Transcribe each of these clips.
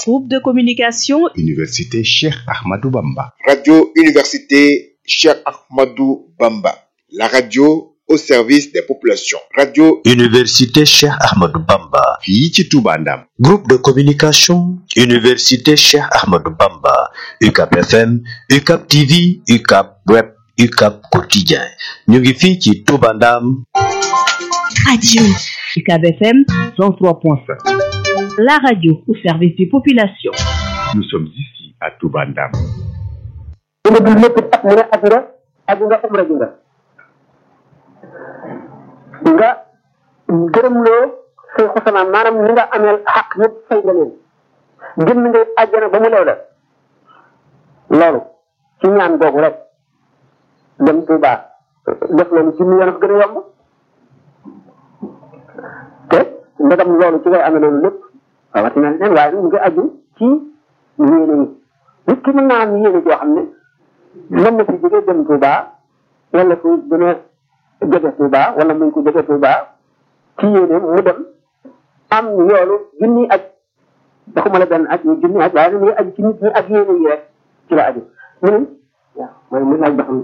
Groupe de communication Université Cheikh Ahmadou Bamba. Radio Université Cheikh Ahmadou Bamba. La radio au service des populations. Radio Université Cheikh Ahmadou Bamba. fii ci Touba Ndam. Groupe de communication Université Cheikh Ahmadou Bamba. UCAP FM, UCAP TV, UCAP Web, UCAP Quotidien. ñu ngi fii ci Touba Ndam. Radio UCAB FM 103.5. La radio au service des populations. Nous sommes ici à Touba Ndam. dina dul lépp at mu ne at nga at nga umra ji nga nga gërëmloo say xusanaam maanaam li nga ameel xaq yëpp fay nga leen génn nga àjjana ba mu leew la loolu ci ñaan googu rek dem Tuuba def loolu junni yoon gën a yomb te ndegam loolu ci ngay amee loolu lépp rawatina leen waaye nag mu ngi aju ci yéene yi nit ki mën naa am yéene joo xam ne mën na fi jóge dem Touba wala fu gën a jege Touba wala muy ko jege Touba ci yéene mu dem am yoolu junni aj waxuma la benn aj ñu junni aj waaye nag muy aju ci nit ñi ak yéene yi rek ci la aju mu ne waaw mooy mu laaj ba xam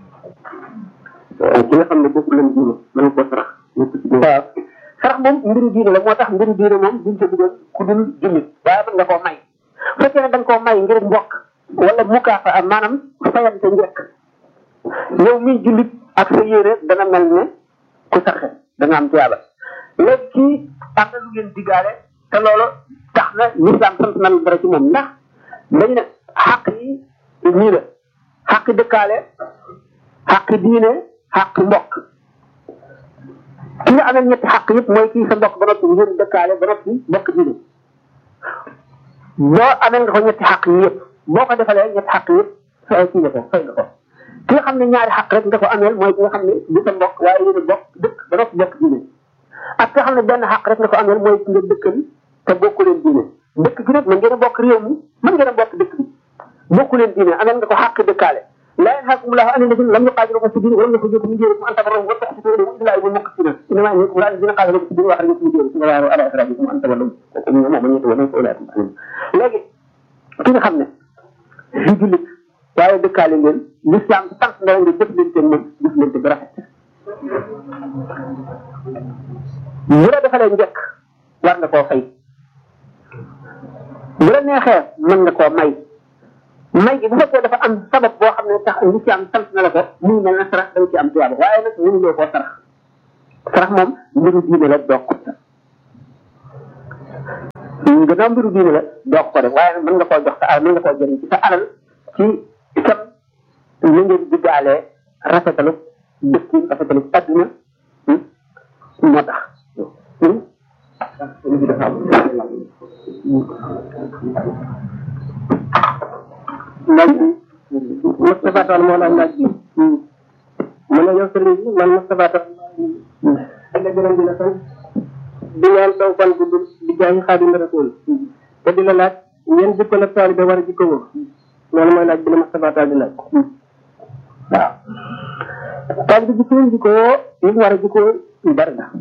ki nga xam ne bokkul leen diine mën ko sarax waaw sarax moom mbiru diine la moo tax mbiru diine moom duñ ko dugal ku dul jullit waaye mën nga koo may bu fekkee ne da nga koo may ngir mbokk wala mukaafa am maanaam fayante njëkk yow miy jullit ak sa yére dana mel ne ku sarxe da nga am tiyaaba léegi kii am na lu ngeen diggaale te loolu tax na lislaam sant na dara ci moom ndax dañu ne xàq yi nii la xàq dëkkaale xàq diine xàq mbokk ki nga amee ñetti xàq yëpp mooy kii sa mbokk ba noppi ngir dëkkaale ba noppi mbokk diine boo amee nga ko ñetti xàq yi yëpp boo ko defalee ñetti xàq yëpp fay kii nga ko fay nga ko ki nga xam ne ñaari xàq rek nga ko ameel mooy ki nga xam ne du sa mbokk waaye yéen a bokk dëkk ba noppi bokk diine ak ki nga xam ne benn xàq rek nga ko ameel mooy ki nga dëkkal te bokku leen diine dëkk bi nag mën ngeen a bokk réew mi mën ngeen a bokk dëkk bi bokku leen diine ameel nga ko xàq dëkkaale لا ينهاكم الله عن الذين لم يقاتلوكم في الدين ولم يخرجوكم من دينكم ان تبروهم وتقسطوا اليهم الا يوم المقسطين انما ينهاكم الله الذين قاتلوكم في الدين واخرجوكم من دينكم ولا على اخراجكم ان تولوا ومن من يتولوا فاولئك هم léegi ki nga xam ne du jullit waaye dëkkaale ngeen l'islam sant na nga jëf leen seen moom jëf leen bi rafet bu la defalee njëkk war nga koo fay bu la neexee mën nga koo may may gi bu fekkee dafa am sabab boo xam ne tax lislaam sant na la ko muy mel na sarax da nga ci am tuyaaba waaye nag mënuloo koo sarax sarax moom mbiru diine la doog ko gannaaw mbiru diine la doog ko def waaye nag mën nga koo jox sa alal mën nga koo jëriñ ci sa alal ci itam li ngeen diggaale rafetalu dëkk rafetalu adduna moo tax laaj bi Moustapha Tall moo laaj laaj bi mu ne yow sëriñ bi man Moustapha Tall la gërëm di la sant di ñaan taw fan gudd di jaay xaadim rasul te di la laaj yéen jikko la taalibe war a jikko woo loolu mooy laaj bi la Moustapha Tall di laaj waaw taalibe jikko yi jikko woo yi war a jikko yu bari la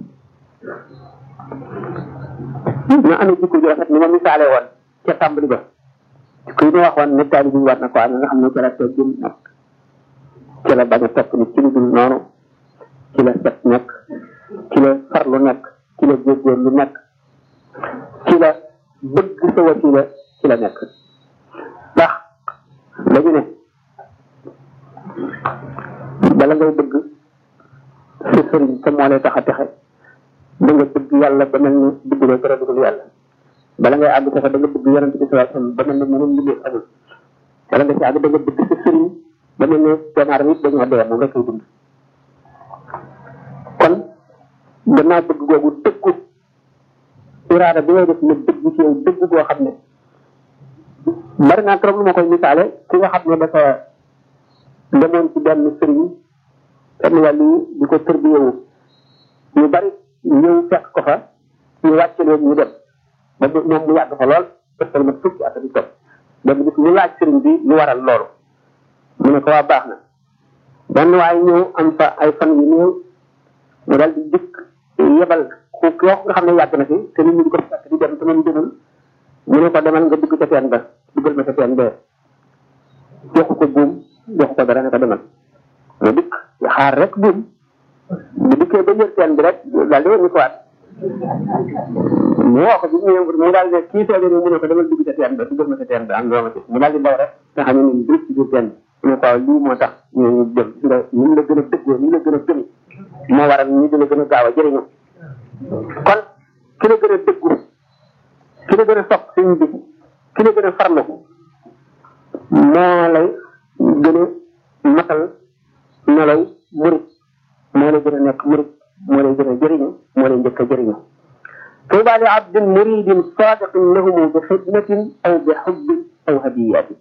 ñu amee jikko ju rafet ni ma misaale woon ca tàmbali ba kuy ñu waxoon ne taalibe bi war na ko am nga xam ne ci la teggin nekk ci la bañ a topp ni ci lu dul noonu ci la set nekk ci la farlu nekk ci la góorgóorlu nekk ci la bëgg sa wasila ci la nekk ndax dañu ne bala ngay bëgg sa sëriñ te moo lay tax a texe da nga bëgg yàlla ba mel ni bëgguloo dara dugul yàlla bala ngay àgg texe da nga bëgg yonente bi sallallahu alayhi wasallam ba mel ni mënul liggéey amul bala nga ci àgg da nga bëgg sa sëriñ ba mel ni doomu aadama it dañoo dee moom rek ay dund kon gannaaw bëgg googu dëggu iraada bi ngay def ne dëgg ci yow dëgg goo xam ne bari naa trop lu ma koy misaale ki nga xam ne dafa demoon ci benn sëriñ benn wàll yi di ko tërbiyewu ñu bari ñëw fekk ko fa ñu wàcc leen ñu dem ba moom mu yàgg fa lool ëppal ma fukki at di topp benn bis ñu laaj sëriñ bi lu waral loolu mu ne ko waa baax na benn waaye ñëw am fa ay fan yu néew mu dal di dikk yebal ku koo nga xam ne yàgg na fi te nit ñi di ko fekk di dem te moom demul mu ne ko demal nga dugg ca teen ba duggal ma ca teen bee joxu ko buum joxu ko dara ne ko demal nga dikk xaar rek buum bu dikkee ba jël teen bi rek daal di wëññi ko waat mu woo ko bi mu mu daal ne kii seede ni mu ne ko demal dugg ca teen ba duggal ma ca teen ba am loo ma ci mu daal di daw rek nga xam ne ni dugg ci biir teen bi mu ne ko waaw lii moo tax ñu ñu jëm nga ñu la gën a dëggoo ñu la gën a gëmi moo waral ñu dina gën a gaaw a jëriñu kon ki la gën a dëggu ki la gën a sopp suñ bi ki la gën a farlu moo lay gën a matal meloy murit moo lay gën a nekk murit moo lay gën a jëriñu moo lay njëkk a jëriñu tuuba li abdin muridin sadiqin lahumu bi xidmatin aw bi xubbin aw hadiyatin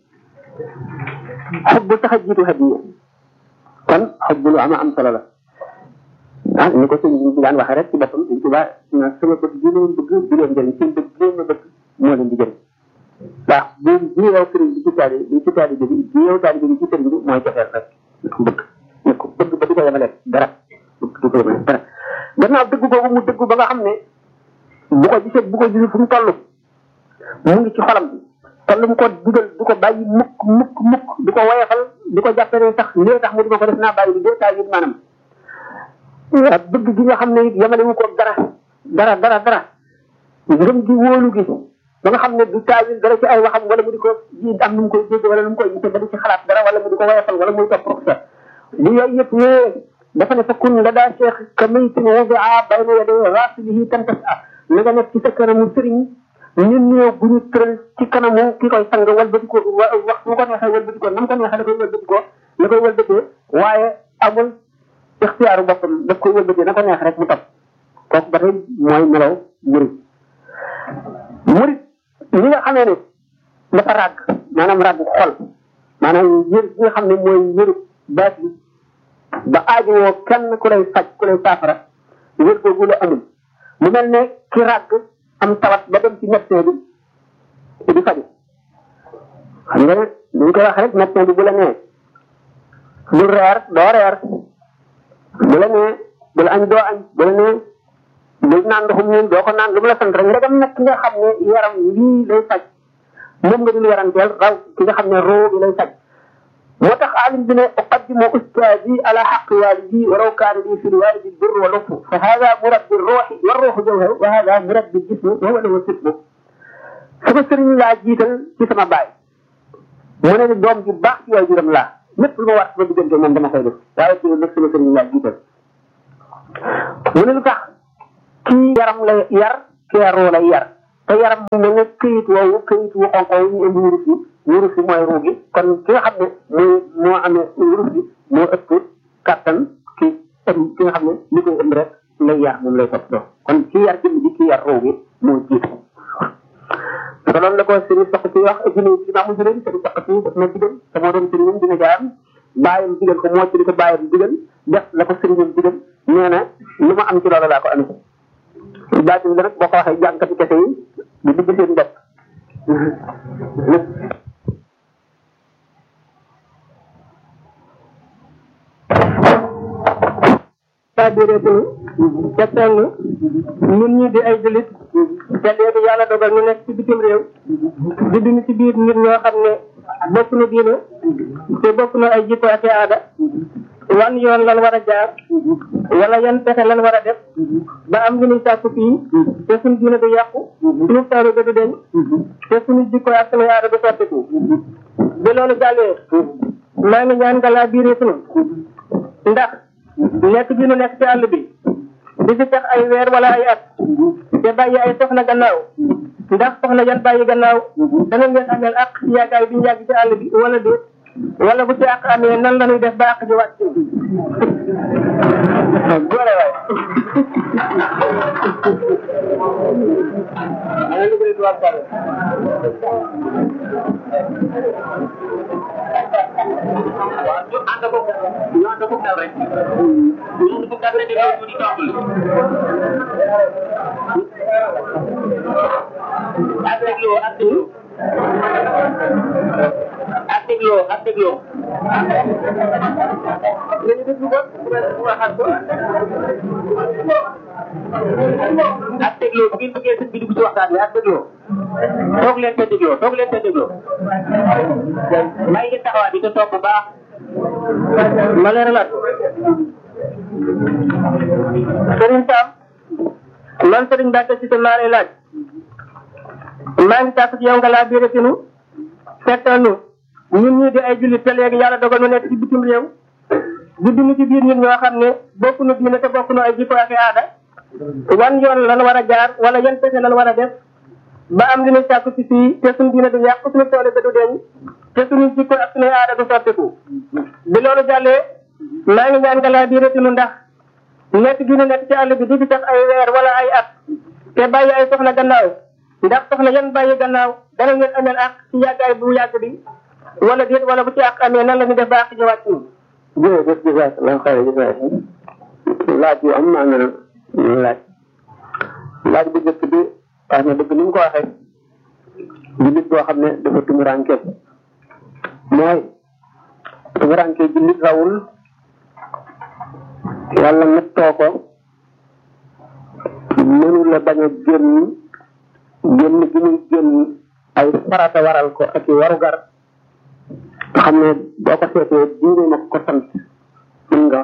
xubbu tax a jiitu hadiya kon xubbu lu ama am solo la ah ni ko sëñ bi daan waxee rek ci boppam sëñ tuba na sama bëgg bi leen bëgg di leen jëriñ seen bëgg bi leen ma bëgg moo leen di jëriñ ndax bu bi yow sëriñ bi ci taali bi ci taali bi bi yow taali bi ci sëriñ bi mooy joxeel rek bëgg ne ko bëgg ba du ko yemale dara bëgg du ko yemale dara gannaaw dëgg boobu mu dëgg ba nga xam ne bu ko gisee bu ko gisee fu mu toll mu ngi ci xolam te lu mu ko dugal du ko bàyyi mukk mukk mukk du ko woyefal du ko jàppee ne sax lii tax mu di ma ko def naa bàyyi li dee taal yi maanaam ak bëgg gi nga xam ne it yemale wu ko dara dara dara dara ngëm gi wóolu gi ba nga xam ne du taawil dara ci ay waxam wala mu di ko ji am nu mu koy dégg wala nu mu koy gisee ba di ci xalaat dara wala mu di ko woyofal wala muy topp professeur bu yooyu yëpp ñëwee dafa ne fa kun la daa cheikh ka maytin wadia bayna yaday rasilihi tantas a na nga nekk ci sa kanamu sëriñ ñun néew bu ñu tëral ci kanamu ki koy sang walbati ko wax mu ko neexee walbati ko nam ko neexee la koy walbati ko la koy walbatee waaye amul ixtiyaaru boppam daf koy wëlbatee na ko neex rek mu topp kooku ba tey mooy melaw murit murit ñi nga xamee ne dafa ràgg maanaam ràgg xol maanaam yër bi nga xam ne mooy yëru baat bi ba aajowoo kenn ku lay faj ku lay saafara wér googu la amul mu mel ne ki ràgg am tawat ba dem ci médecin bi di faju xam nga ne ñu koy wax rek médecin bi bu la nee bul reer doo reer bu la nee bu la añ doo añ bu la nee bul naan ndoxum ñun doo ko naan lu mu la sant rek ndegam nag ki nga xam ne yaram lii lay faj moom nga dul yaranteel raw ki nga xam ne roo bi lay faj moo tax alim bi ne uqaddimu ustaadi ala xaqi walidi wa raw kaana li fi lwalidi bir wa lufu fa hada murabbi ruuxi wa ruuxu jawhar wa hada murabbi jismi wa huwa lahu sitbu sama sëriñ laa jiital ci sama baay mu ne ni doom ji baax ci waay juram laa lépp lu ma war sama diggante moom dama koy def waaye ci nag sama sëriñ laa jiital mu ne lu tax kii yaram lay yar kii roo lay yar te yaram mu mel ne këyit woowu këyit wu xonq woowu ñu indi wurus yi wurus yi mooy ruu gi kon ki nga xam ne mooy moo amee wurus yi moo ëpp kattan ki ëm ki nga xam ne li koy ëmb rek lay yar moom lay toppatoo kon kii yar jëmm ji kii yar ruu gi moo jiitu te loolu la ko sëriñ soq ci wax jëlee ci maamu jëlee sëriñ soq ci daf na digal te moo doon sëriñam dina jaayam bàyyam digal ko moo ci di ko bàyyam digal def la ko sëriñam digal nee na lu ma am ci loolu laa ko amee baatin la nag boo ko waxee jànkati kese yi di dugg seen bopp saa déedéetunu te sell ñun ñi di ay julit te léegi yàlla dogal ñu nekk ci bitim réew di dund ci biir nit ñoo xam ne bokk na diine te bokk na ay jikko ak aada wan yoon lan war a jaar wala yan pexe lan war a def ba am lu ñuy sàkku fii te suñu diine du yàqu suñu taaru du deñ te suñu jikko ak suñu aada du soppiku bi loolu jàllee maa ngi ñaan nga laa biiree sunu ndax nekk bi nu nekk ci àll bi di fi tax ay weer wala ay at te bàyyi ay soxna gannaaw ndax soxna yan bàyyi gannaaw dana ngeen ameel ak yaakaar bi ñu yàgg ci àll bi wala déet wala bu ci àq amee nan la ñuy def ba àq ji wàcc góore waay ana lu koy tuwaat kàlla waaw ñu ànd ko ñu ànd ko dal rek ñu ànd ko dal rek di ko di toppal ak dégloo ak dégloo ak dégloo ak dégloo nañu déglu ko waxaat ko ak dégloo bu ngeen bëggee sëñ bi dugg ci waxtaan bi ak dégloo toog leen te dégloo toog leen te dégloo may ngi taxawaat bi te toog bu baax ma leeralaat sëriñ Sam man sëriñ Mbacke si maa lay laaj maa ngi tàkk ci yow nga laa biire sinu fettal nu ñun ñii di ay jullit te léegi yàlla dogal nu nekk ci bitim réew di dund ci biir nit ñoo xam ne bokk nu diine te bokk nu ay jikko ak aada wan yoon lan war a jaar wala yan pexe lan war a def ba am li ñu sàkku ci fii te suñu diine du yàq suñu toole te du deñ te suñu jikko ak suñuy aada du soppiku bi loolu jàllee maa ngi ñaan nga laa biire sinu ndax nekk gi ñu nekk ci àll bi di fi tax ay weer wala ay at te bàyyi ay soxna gannaaw ndax soxna yan bàyyi gannaaw dana ngeen ameel ak ci yàggaay bu yàgg bi wala déet wala bu ci ak amee nan la ñu def ba ak ñëwaat ci ñun jërëjëf jazakallahu xayran jazaak laaj yu am naa na laaj laaj bu njëkk bi wax na dëgg ni mu ko waxee jullit boo xam ne dafa tumuranke mooy tumuranke jullit rawul yàlla nattoo ko mënu la bañ a génn génn gi muy génn ay farata waral ko ak i warugar nga xam ne boo ko seetee diine na ko sant mën nga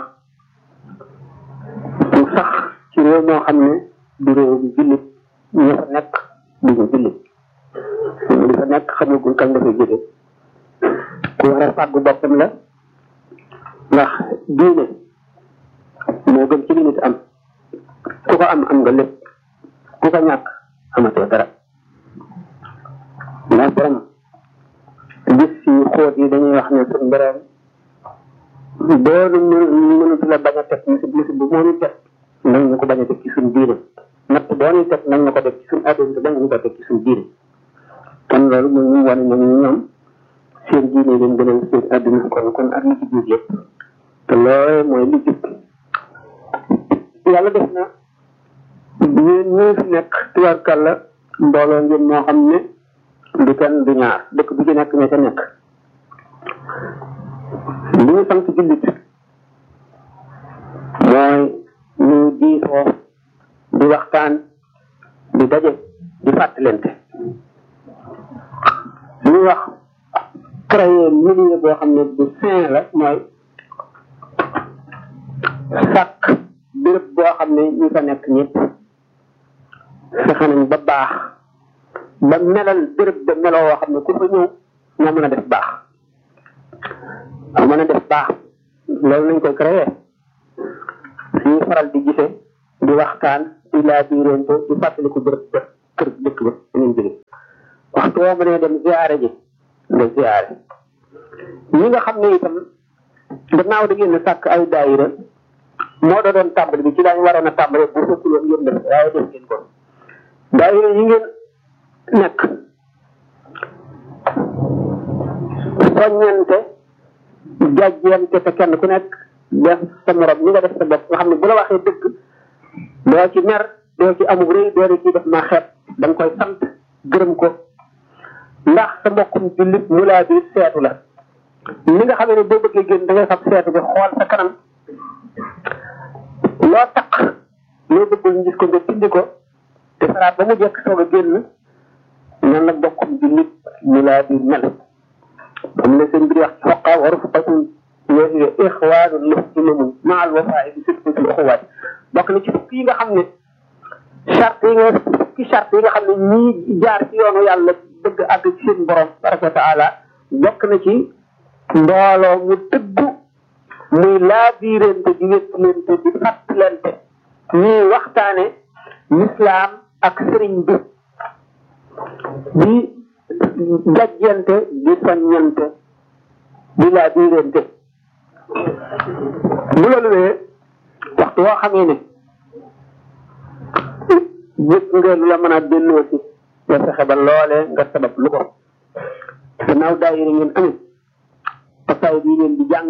mu sax ci réew moo xam ne du réew bi jullit ñu fa nekk du ñu jullit ñu di fa nekk xamagul kañ dafay jóge ku war a fàggu boppam la ndax diine moo gën ci li nit am ku ko am am nga lépp ku ko ñàkk amatoo dara ndax borom gis si xóot yi dañuy wax ne suñ borom doonu mënatu la bañ a teg musib musib bu moo ñu teg nañ ñu ko bañ a teg ci suñ diine natt boo ñu teg nañ ñu ko teg ci suñ àdduna bañ ñu ko teg ci suñ diine kon loolu mooy ñu wane ne ñu ñoom seen diine leen gënal seen àdduna kon kon ak li ci biir yëpp te loolu mooy li jub yàlla def na yéen ñii fi nekk tubaarkàlla mbooloo ngeen moo xam ne du kenn du ñaar dëkk bu ci nekk ña ca nekk li ñu sant jullit mooy ñu diisoo di waxtaan di daje di fàttalente li ñuy wax créer milieu boo xam ne bu sain la mooy sàkk béréb boo xam ne ñi fa nekk ñëpp fexe nañ ba baax ba melal béréb ba meloo woo xam ne ku fa ñëw nga mën a def baax mën a def baax loolu nañ koy créer suñuy faral di gise di waxtaan di laa biirante di fàttaliku béréb ba kër dëkk ba ngeen jóge waxtu woo mënee dem ziare ji nga ziare ñi nga xam ne itam gannaaw da ngeen sàkk ay daayira moo da doon tàmbali bi ci daañu waroon a tàmbali bu fekkul woon ngeen def waaye def ngeen ko daayira yi ngeen nekk soññante jàjjante te kenn ku nekk def sa morom ñi nga def sa bopp nga xam ne bu la waxee dëgg doo ci mer doo ci amug rëy doo di ci def ma xeet da nga koy sant gërëm ko ndax sa mbokkum jullit mu laa bi seetu la li nga xam ne boo bëggee génn da ngay fab seetu bi xool sa kanam loo taq loo bëggul ñu gis ko nga tindi ko te saraat ba mu jekk soog a génn noonu la bokkum jullit mu laa bi mel am na seen biir wax ci xoqaa waru fuqatun yooyu ixwaanu muslimun maal wafaay bi sëpp ci uxuwaat bokk na ci fukk yi nga xam ne charte yi nga fukki charte yi nga xam ne ñii jaar ci yoonu yàlla bëgg àgg ci seen borom tabaraka wa taala bokk na ci mbooloo mu tëggu muy laabiirante di wéttalante di fàttalante ñuy waxtaane lislaam ak sëriñ bi di jajjante di soññante di laabiirante bu loolu wee waxtu woo xamee ne gis nga lu la mën a delloo si nga fexe ba loolee nga sabab lu ko gannaaw daayira ngeen amee pasaay bii leen di jàng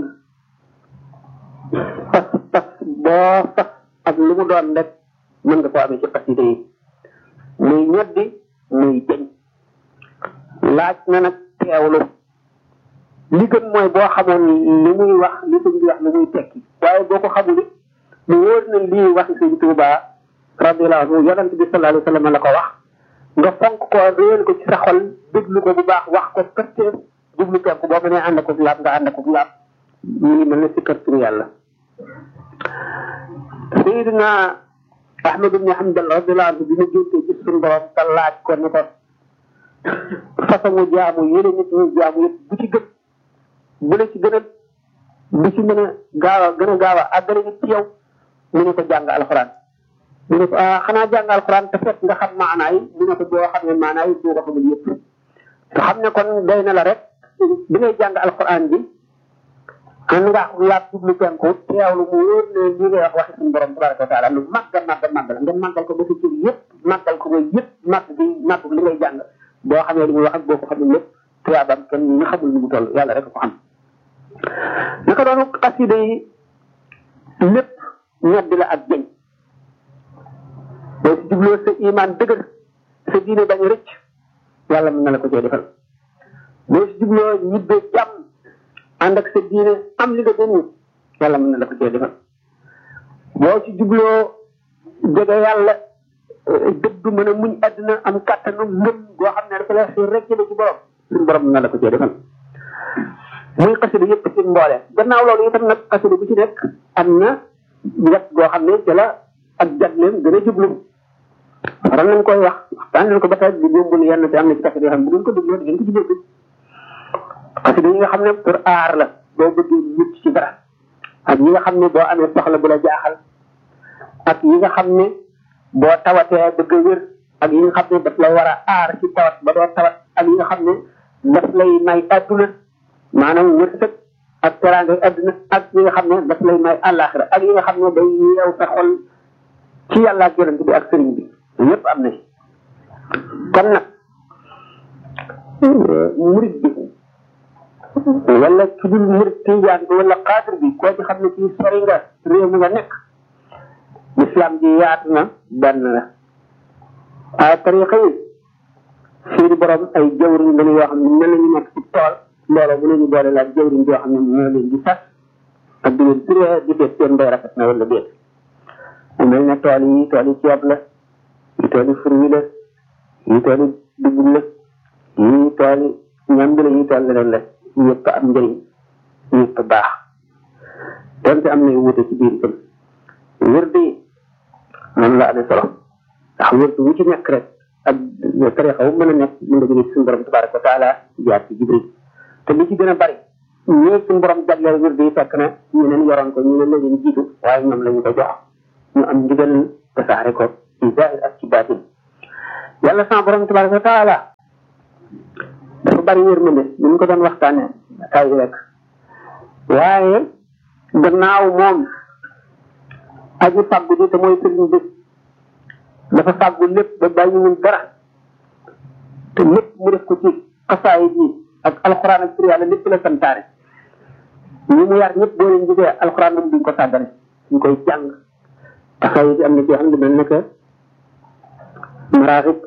pas pas boo fas ak lu mu doon rek mën nga ko amee ci xasida yi muy ñoddi muy jëñ laaj na nag teewlu li gën mooy boo xamoon li muy wax li sëñ bi wax li muy tekki waaye boo ko xamul it mu wóor na lii waxi sëñ Tuubaa radiallahu anhu yonent bi sallallahu alayhi wa sallam la ko wax nga fonk ko réel ko ci sa xol déglu ko bu baax wax ko përteer jublu penku boo mënee ànd ko laab nga ànd ko laab ñu ngi mel ne si kër turu yàlla sayidina ahmad ibn hanbal radiallahu anhu bi mu jógee ci suñu borom te laaj ko ni ko façon jaamu yéene nit ñi jaamu yëpp bu ci gën bu la ci gën a bu ci mën a gaaw a gën a gaaw a àggale nit ci yow mu ne ko jàng alxuraan mu ne ko ah xanaa jàng alxuraan te fekk nga xam maanaa yi mu ne ko boo xam ne maanaa yi boo ko xamul yëpp te xam ne kon doy na la rek bi ngay jàng alxuraan bi ànd nga laaj jublu penku teewlu mu wóor ne li ngay wax waxi suñu borom tabaraka wa taala lu màgg màgg màgg la nga màggal ko ba sa cër yëpp màggal ko ba yëpp màgg bi màgg li ngay jàng boo xamee li muy wax ak boo ko xamul lépp tuyaabam kenn nga xamul ni mu toll yàlla rek ko xam naka doonu xasida yi lépp ñedd la ak jëñ boo si jubloo sa iman dëgër sa diine bañ a rëcc yàlla mën na la ko cee defal boo si jubloo ñibbee jàmm ànd ak sa diine am li nga doon yàlla mën na la ko cee defal boo si jubloo jege yàlla dëgg mën a muñ àddina am kàttanu ngëm goo xam ne dafa la xiir rek ci borom suñu borom mën na la ko cee defal muy xasida yëpp ci mboole gannaaw loolu itam nag xasida bu ci nekk am na wet goo xam ne ci la ak jagleem gën a jublu waral nañ koy wax waxtaan nañ ko ba tey di yombul yenn te am na ci xasida yoo xam ne bu ngeen ko dégloo di ngeen ko jublu xasida yi nga xam ne pour aar la boo bëggee mucc ci dara ak yi nga xam ne boo amee soxla bu la jaaxal ak yi nga xam ne boo tawatee bëgg a wér ak yi nga xam ne daf la war a aar ci tawat ba doo tawat ak yi nga xam ne daf lay may adduna maanaam wërsëg ak teraanga adduna ak yi nga xam ne daf lay may àllaaxira ak yi nga xam ne day yeew sa xol ci yàlla ak yonent bi ak sëriñ bi yépp am na ci kon nag murid bi wala ki dul murid tijaan bi wala xaadir bi koo ci xam ne ci sori nga réew mi nga nekk l'islam ji yaatu na benn la ay tariqa yi seeni borom ay jawriñ lañu yoo xam ne mel nañu nekk ci tool mbooloo bu nañu boole laaj jawriñ joo xam ne moo leen di sas ak di leen turee di def seen mbay rafet na wala déet mu mel ne tool yi tool yi ceeb la yi tool yi fruit la yi tool yi dugub la yi tool yi ñam bi la yi tool leneen la yëpp am njëriñ yëpp baax donte am na yu wute ci biir itam wërd yi noonu la amee solo ndax wërd wu ci nekk rek ak tarixa wu mën a nekk mën nga jóge ci suñu borom tabaraka wa taala jaar ci jibril te li ci gën a bari ñii suñu borom jagleel wërd yi fekk na ñeneen yoroon ko ñu ne la leen jiitu waaye ñoom la ñu ko jox ñu am ndigal tasaare ko ci zahir ak ci baatin yàlla sama borom tabaraka wa taala dafa bari yërmande ni ñu ko doon waxtaanee tay rek waaye gannaaw moom aji fàggu ji te mooy sëriñ bi dafa fàggu lépp ba bàyyiwul dara te lépp mu def ko ci xasaayit yi ak alxuraan ak tur yàlla lépp la santaare ñi mu yar ñëpp boo leen gisee alxuraan moom duñ ko sàggane ñu koy jàng xasaayit yi am na ci xam ne mel ne que maraaxib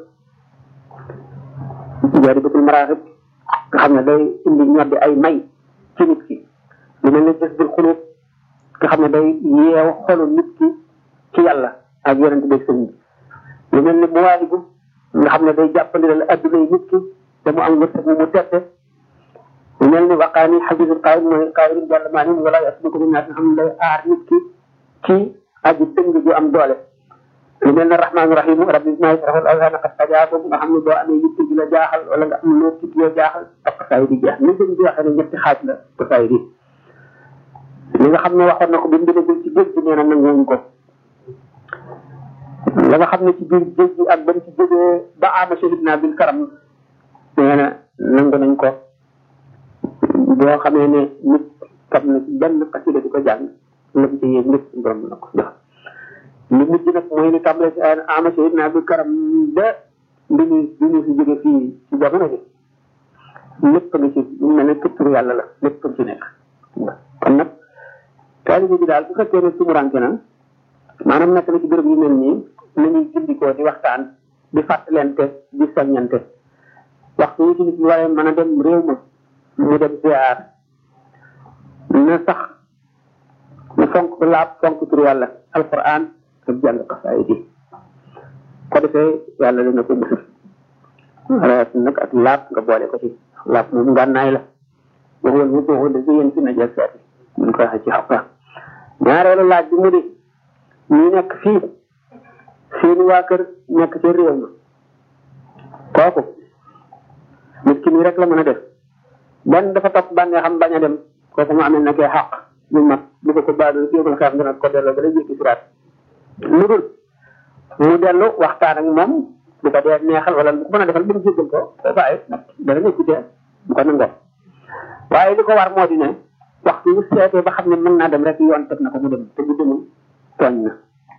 jaaribatul maraaxib nga xam ne day indi ñoddi ay may ci nit ki lu mel ne jësbul xulub nga xam ne day yeew xolu nit ki ci yàlla ak yonent bi sëriñ bi lu mel ne muwaalibu nga xam ne day jàppandilal adduna yi nit ki te mu am wërsëg mu mu tette lu mel ni waqaani xabisul qaayim mooy qaayim jàll maa nim wala yasluku min naas nga xam ne day aar nit ki ci aji dëng ju am doole lu mel ne rahmaani rahim rabbi maa yasrafal awsaana qad tajaa boobu nga xam ne boo amee yitte ju la jaaxal wala nga am loo tiit yoo jaaxal ak xasaay di jeex ni sëñ bi waxee ne ñetti xaaj la xasaay di li nga xam ne waxoon na ko bi mu demagul ci géej gi nee na nanguwuñ ko la nga xam ne ci biir géej gi ak bañ ci jógee ba ama shahid naa bil karam nee na nangu nañ ko boo xamee ne nit kam na ci benn xasida di ko jàng lam ci yéeg lépp suñu borom na ko jox li mujj nag mooy ni tàmbale si ama shahid naa bil karam ba bi ñu bi ñu fi jóge fii ci jamono bi lépp nga ci mu mel ne këtturu yàlla la lépp ci nekk kon nag taalibe bi daal bu fekkee ne sumuranke na maanaam nekk na ci béréb yu mel nii nañuy gindikoo di waxtaan di fàttalente di soññante waxtu yi ci nit ñi waaye mën a dem réew ma mu dem ziar na sax na fonk laab fonk tur yàlla alquran ak jàng xasaay bi ko defee yàlla dina ko musal rawat nag ak laab nga boole ko ci laab moom ngànnaay la waxoon mu waxoon da yéen fi na jël seeti mun ko waxee ci xaqa ñaareelu laaj bi mu di ñu nekk fii seeni waa kër nekk ci réew ma kooku nit ki nii rek la mën a def benn dafa topp bànnee xam bañ a dem kooku mu amee nekkee xaq lu mat bu ko ko baadul yóbul xam dina ko delloo ba la jékki siraat lu dul mu dellu waxtaan ak moom bu ko dee neexal wala bu ko mën a defal bu mu jéggal ko ko bàyyi nag dana nekk ci bu ko nangoo waaye li ko war moo di ne waxtu wu seetee ba xam ne mën naa dem rek yoon teg na ko mu dem te bu demul tooñ na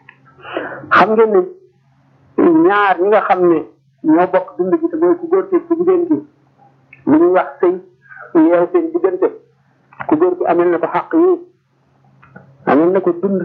xam ngeen ne ñaar ñi nga xam ne ñoo bokk dund gi te mooy ku góor ki ku jigéen gi li ñuy wax sëy yeew seen diggante ku góor ki amel na ko xaq yi amel na ko dund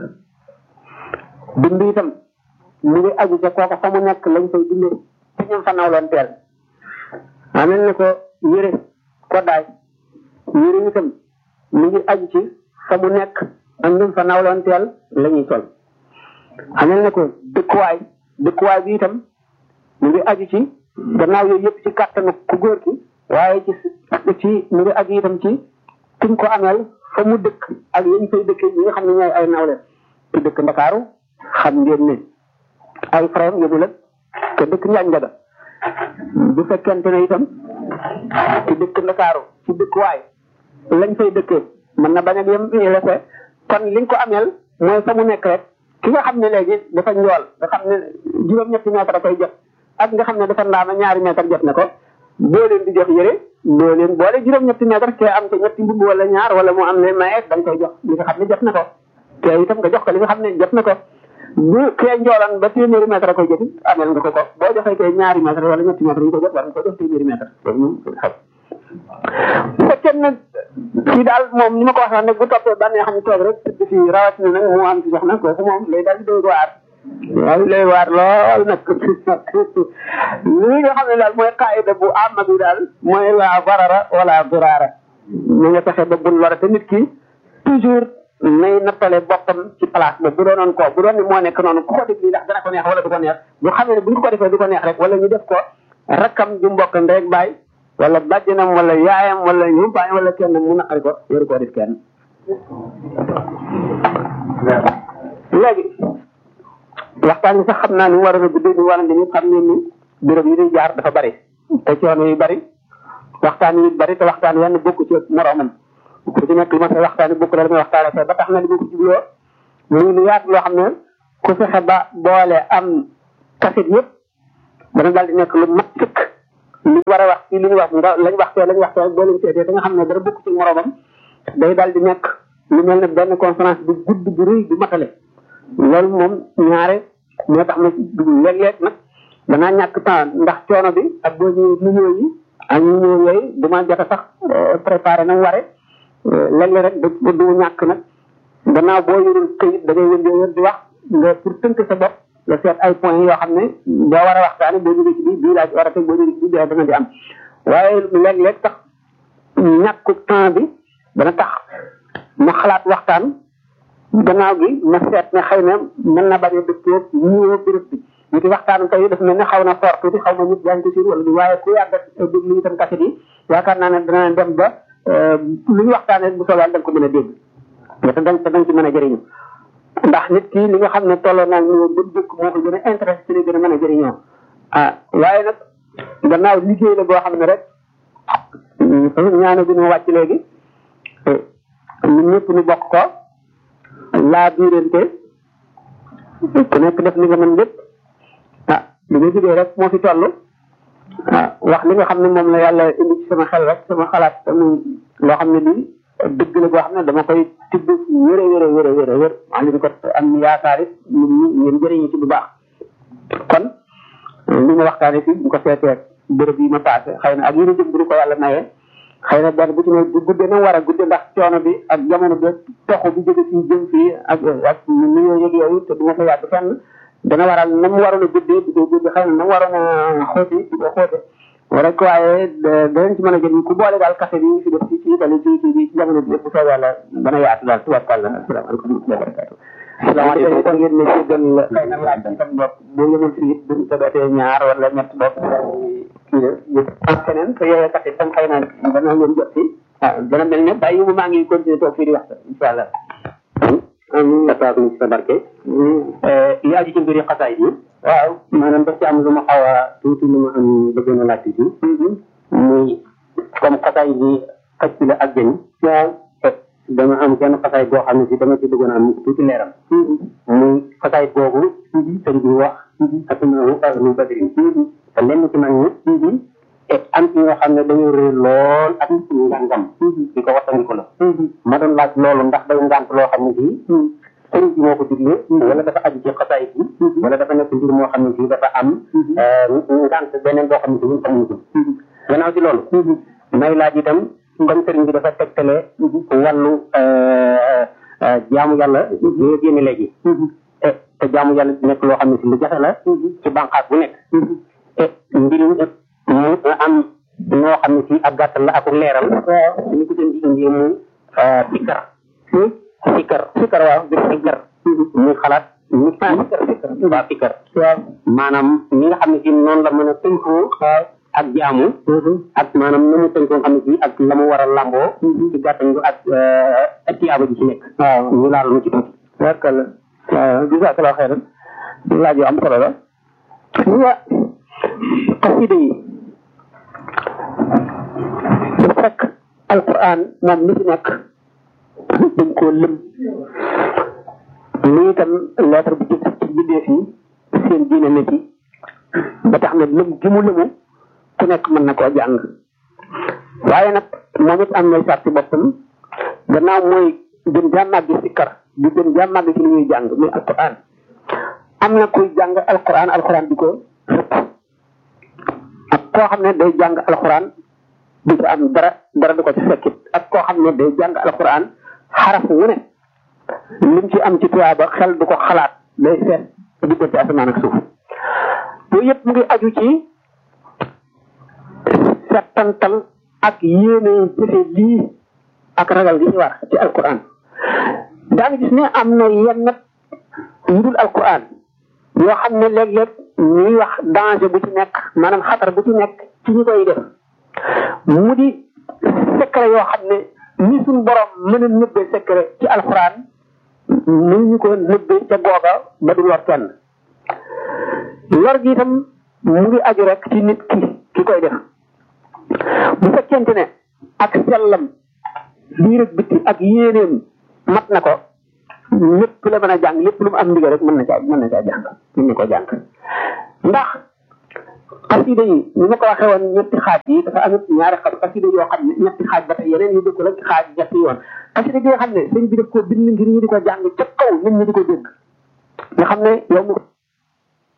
dund itam mu ngi aju ca kooka fa mu nekk lañ koy dundee te ñoom fa nawloon teel amel na ko yére koddaay yére itam mu ngi aju ci fa mu nekk ak ñoom fa nawloon teel la ñuy sol amel na ko dëkkuwaay dëkkuwaay bi itam mu ngi aju ci gannaaw yooyu yëpp ci kàttanu ku góor ki waaye ci ci mu ngi aju itam ci kiñ ko ameel fa mu dëkk ak yañ fay dëkk ñi nga xam ne ñooy ay nawle ci dëkk ndakaaru xam ngeen ne ay frère yóbbu la te dëkk njaañ njaga bu fekkente ne itam ci dëkk ndakaaru ci dëkkuwaay lañ fay dëkkee mën na bañ a yem lese kon liñ ko ameel mooy fa mu nekk rek ki nga xam ne léegi dafa njool nga xam ne juróom-ñetti mètre a koy jot ak nga xam ne dafa ndaama ñaari mètre jot na ko boo leen di jox yëre boo leen boole juróom-ñetti mètre te am te ñetti mbubb wala ñaar wala mu am ne maye da nga koy jox li nga xam ne jot na ko te itam nga jox ko li nga xam ne jot na ko bu kee njoolan ba téeméeri mètre a koy jot amel nga ko ko boo joxee kee ñaari mètre wala ñetti mètre ñu ko jot war nga ko jox téeméeri mètre loolu moom xam bu fekkee nag fii daal moom ni ma ko waxee nag bu toppee ban xam ne toog rek tëdd fii rawatina nag mu am ci soxna kooku moom lay daal di doy waar waaw lay waar lool nag li nga xam ne daal mooy qaayida bu amma bi daal mooy la barara wala duraara na nga fexe ba bul lore te nit ki toujours nay nattale boppam ci place ba bu doonoon ko bu doon ni moo nekk noonu ku ko def lii ndax dana ko neex wala du ko neex bu xamee ne bu ñu ko defee du ko neex rek wala ñu def ko rakkam ju mbokk ndey baay wala bàjjanam wala yaayam wala yumpaañ wala kenn mu naqari ko yoru koo def kenn léegi waxtaan bi sax xam naa ni war a guddee ni war a ni xam ngeen ni béréb yi di jaar dafa bari te coono yu bari waxtaan yi bari te waxtaan wenn bokku ci moroomam ku ci nekk li ma say waxtaan yi bokku la damay waxtaane fee ba tax na li ma ko jubloo muy lu yaatu loo xam ne ku fexe ba boole am kasit yëpp dana daal di nekk lu mat sëkk li war a wax fii li ñu wax nga lañ wax fee lañ wax fee boo leen seetee da nga xam ne dara bokk ci moroomam day daal di nekk lu mel ne benn conférence bu gudd bu rëy bu matale loolu moom ñaare moo tax ma léeg-léeg nag danaa ñàkk temps ndax coono bi ak boo ñëwee nu ñëw yi ak ñu ñëw yooyu du ma jot a sax préparé na mu ware léeg-léeg rek du du ñàkk nag gannaaw boo yorul këyit da ngay wëndee wër di wax nga pour tënk sa bopp nga seet ay points yoo xam ne boo war a waxtaane boo jógee ci bii bii laa ci war a teg boo jógee ci bii bii dana di am waaye léeg-léeg tax ñàkku temps bi dana tax ma xalaat waxtaan gannaaw gi ma seet ne xëy na mën na bañ a dëppoo ñëwoo béréb bi ñu ci waxtaan tey dafa mel ne xaw na fort tuuti xaw ma nit yaa ngi ko siir wala du waaye ku yàgg a déglu itam kaset yi yaakaar naa ne dana dem ba lu ñu waxtaanee bu soobee da nga ko mën a dégg te dañ te dañ ci mën a jëriñu ndax nit ki li nga xam ne tolloo naa ñu ba dëkk moo ko gën a intéressé ci li gën a mën a jëriñoo ah waaye nag gannaaw liggéey la boo xam ne rek ñaane bi ñu wàcc léegi ñun ñëpp ñu bokk ko laa biirante ku nekk def li nga mën lépp ah li nga jógee rek moo fi toll ah wax li nga xam ne moom la yàlla indi ci sama xel rek sama xalaat muy loo xam ne lii dëgg la boo xam ne dama koy tibb wéré wéré wéré wéré wér maa ngi ko am yaakaar it ñun ñi ngeen jëriñu ci bu baax kon li ma waxtaane fii bu ko seetee bërëb yi ma passé xëy na ak yéen a jëm bu ko yàlla mayee xëy na benn bu ci ne bu guddee na war a guddee ndax coono bi ak jamono bi toxu bi jóge fii jëm fii ak ak nuyoo yëg yooyu te du ma fa yàgg fenn dana waral na mu waroon a guddee di ko guddee xëy na na mu waroon a xóote di ko xóote rek waaye danañ ci mën a jël ku boole daal café bi fi def ci ci itali ci ci bi ci jamono bi yëpp bu soobee yàlla dana yaatu daal tubaab kàlla asalaamaaleykum wa rahmatulah salaamaaleykum kon ngeen ne jéggal xëy na laaj bi tam bopp bu yemul fii it buñ tëbatee ñaar wala ñett bopp kii la yëpp ak keneen te yooyu kat itam xëy na dana ngeen jot si waaw dana mel ne bàyyi mu maa ngi continuer toog fii di wax incha allah amiin attaque mu sa barke li aju ci mbiri xasaay yi waaw maanaam daf ci am lu ma xaw a tuuti lu ma am bëggoon a laaj tuuti muy comme xasaay bi xëcc la ak jën waaw dama am kenn xasaay boo xam ne si dama ci bëggoon a am tuuti leeram muy xasaay boobu sëñ bi wax ak maamu ak lu badri te lenn ci mag ñi te am ci ñoo xam ne dañoo réer lool ak ngàngam di ko wattandiku la ma doon laaj loolu ndax day ngànt loo xam ne si sëñ bi moo ko digle wala dafa aju ci xasaay bi wala dafa nekk mbir moo xam ne si dafa am ngànt beneen boo xam ne si ñun xamuñu ko gannaaw ci loolu may laaj itam comme sëriñ bi dafa tegtale wàllu jaamu yàlla yoo génne léegi te jaamu yàlla nekk loo xam ne si lu jafe la ci bànqaas bu nekk te mbir mu am ñoo xam ne si ak gàttal la ak leeral ñu ko seen di indi mu sikkar sikkar sikkar waaw bi sikkar muy xalaat ñu sikkar sikkar waaw sikkar waaw maanaam ñi nga xam ne si noonu la mën a tënkoo ak jaamu ak maanaam na mu tënkoo xam ne si ak la mu war a lamboo ci gàttal ñu ak ak tiyaaba ji ci nekk waaw ñu laal mu ci tuuti wakal waaw jazakallahu xeyran laaj yu am solo la wa xasida yi du fekk alquran moom mi fi nekk dañ koo lëm lii itam lettre bu jëkk ci bindeef yi seen diine ne ci ba tax na lëm gi mu lëmu ku nekk mën na koo jàng waaye nag moom it am nay sarti boppam gannaaw mooy gën jaa màgg sikkar di gën jaa màgg ci li ñuy jàng muy alquran am na kuy jàng alquran alquran di ko rëpp ak koo xam ne day jàng alquran du ci am dara dara du ko ci fekkit ak koo xam ne day jàng alquran xaraf wu ne lim ci am ci tuyaaba xel du ko xalaat day seet diggante asamaan ak suuf yooyu yëpp mu ngi aju ci settantal ak yéene jëfe lii ak ragal gi ci war ci alquran daan gis ne am na yenn yu dul alquran yoo xam ne léeg-léeg ñuy wax danger bu ci nekk maanaam xatar bu ci nekk ci ñu koy def mu di secret yoo xam ne ni suñ borom mën a nëbbee secret ci alquran ni ñu ko nëbbee ca googa ba du lor kenn lor gi itam mu ngi aju rek ci nit ki ki koy def bu fekkente ne ak sellam biir ak bitti ak yéeneem mat na ko lépp la mën a jàng lépp lu mu am ndigal rek mën na caa mën na caa jàng mën na ko jàng ndax xasida yi ni ma ko waxee woon ñetti xaaj yi dafa am ñaari xaaj xasida yoo xam ne ñetti xaaj ba tey yeneen yu dëkk rek xaaj ñetti yoon xasida gi nga xam ne sëñ bi daf ko bind ngir ñu di ko jàng ca kaw nit ñi di ko dégg nga xam ne yow mu